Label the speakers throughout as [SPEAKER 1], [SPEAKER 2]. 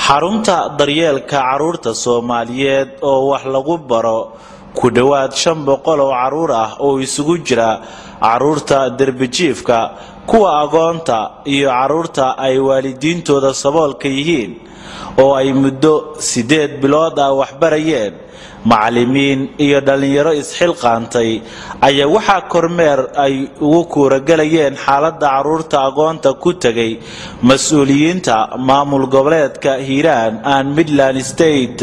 [SPEAKER 1] xarunta daryeelka carruurta soomaaliyeed oo wax lagu baro ku dhowaad shan boqol oo carruur ah oo isugu jira carruurta derbijiifka kuwa agoonta iyo carruurta ay waalidiintooda saboolka yihiin oo ay muddo siddeed bilood ah waxbarayeen macallimiin iyo dhallinyaro isxilqaantay ayaa waxaa kormeer ay ugu kuuragelayeen xaaladda carruurta agoonta ku tegay mas-uuliyiinta maamul goboleedka hiiraan and midland state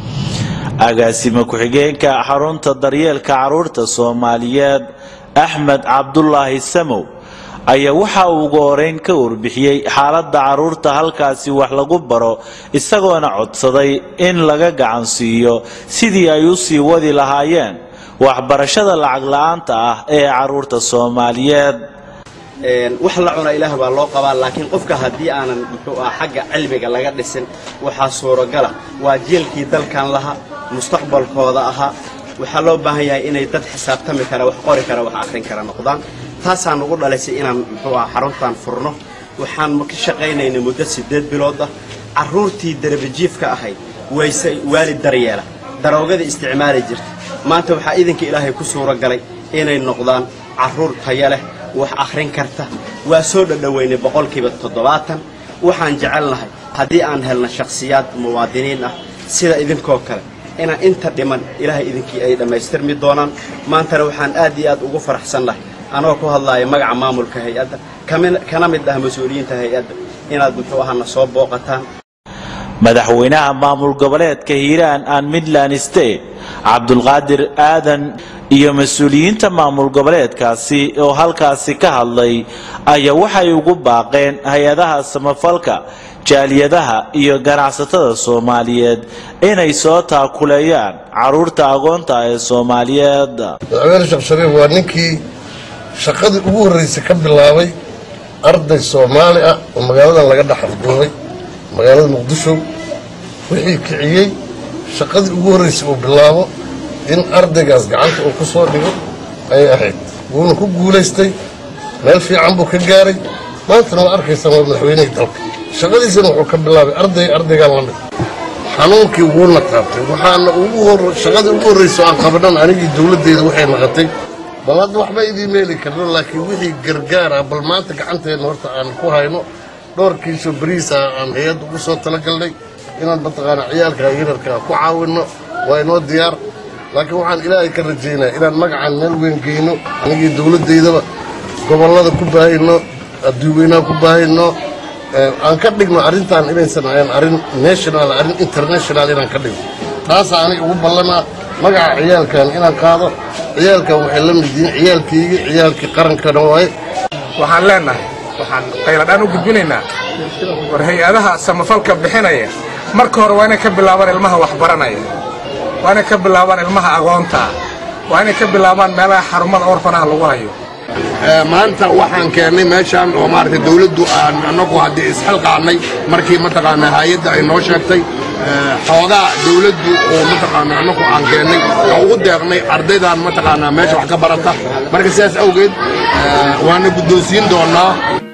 [SPEAKER 1] agaasime ku-xigeenka xarunta daryeelka carruurta soomaaliyeed axmed cabdulaahi samow ayaa waxa uu ugu horeyn ka warbixiyey xaaladda carruurta halkaasi wax lagu baro isagoona codsaday in laga gacan siiyo sidii ay u sii wadi lahaayeen waxbarashada lacag la-aanta ah ee carruurta soomaaliyeed
[SPEAKER 2] wax la cuna ilaah baa loo qabaa laakiin qofka haddii aanan muxuu ah xagga cilmiga laga dhisin waxaa suuragala waa jeelkii dalkan lahaa mustaqbalkooda ahaa waxaa loo baahan yahay inay dad xisaabtami kara wax qori kara wax akhrin kara noqdaan taasaan ugu dhalaysay inaan muxuu ah xaruntan furno waxaan ka shaqaynaynay muddo siddeed bilood ah carruurtii darabajiifka ahayd wayse waalid daryeela daroogada isticmaali jirta maanta waxaa idinka ilaahay ku suura galay inay noqdaan carruur taya leh wax akhrin karta waa soo dhadhoweynay boqolkiiba toddobaatan waxaan jecelnahay haddii aan helna shakhsiyaad muwaadiniin ah sida idinkoo kale inaan inta dhiman ilaahay idinkii ay dhammaystirmi doonaan maantana waxaan aad iyo aad ugu faraxsannahay anagoo ku hadlaaya magaca maamulka hay-adda kana mid ah mas-uuliyiinta hay-adda inaad muxuu ahana soo booqataan
[SPEAKER 1] madaxweynaha maamul goboleedka hiiraan and midland state cabdulqaadir aadan iyo mas-uuliyiinta maamul goboleedkaasi oo halkaasi ka hadlay ayaa waxay ugu baaqeen hay-adaha samafalka jaaliyadaha iyo ganacsatada soomaaliyeed inay soo taakuleeyaan carruurta agoonta ee soomaaliyeed
[SPEAKER 3] madaxweyne sheekh shariif waa ninkii shaqadii ugu horraysay ka bilaabay arday soomaali ah oo magaaladan laga dhex afduubay magaalada muqdisho wixii kiciyey shaqadii ugu horraysay uu bilaabo in ardaygaas gacanta uu ku soo dhigo ayay ahayd wuuna ku guulaystay meel fiican buu ka gaaray maantana waa arkaysaa waa madaxweynihii dalka shaqadiisana wuxuu ka bilaabay arday ardaygaan la mid xanuunkii wuuna taabtay waxaana shaqadii ugu horraysa aan qabanan anigii dowladdeeda waxay naqatay bal hadda waxba idiin meeli karno laakiin wixii gargaar ah bal maanta gacanteenna horta aan ku hayno dhowrkiisoo bariisa aan hay-adda ugu soo talagalnay inaan mataqaanaa ciyaalka yararkaa ku caawinno waa inoo diyaar laakiin waxaan ilaahay ka rajaynaya inaan magacaan meel weyn geyno anigii dowladdaydaba gobollada ku baahayno adduuweynaha ku baahayno aan ka dhigno arrintan inaysan ahayn arrin national arrin international inaan ka dhigno taasaa aniga ugu ballanaa magaca ciyaalkan inaan qaado ciyaalkan waxay la mid yihiin ciyaalkaygii ciyaalkii qarankana waaye
[SPEAKER 4] waxaan leennahay waxaan qayladhaan u gudbinaynaa war hay-adaha samafalka bixinaya marka hore waa inay ka bilaabaan ilmaha waxbaranaya waa inay ka bilaabaan ilmaha agoontaa waa inay ka bilaabaan meelaha xarumada orfanaha lagu hayo
[SPEAKER 3] maanta waxaan keennay meeshaan oo maaragtay dawladdu aan annagu haddii isxilqaannay markii mataqaanaa hay-adda ay noo sheegtay xoogaa dawladdu oo mataqaanaa annagu aan keennay oo ugu deeqnay ardaydan mataqaanaa meesha wax ka barata marka sidaas awgeed waana guddoonsiin doonnaa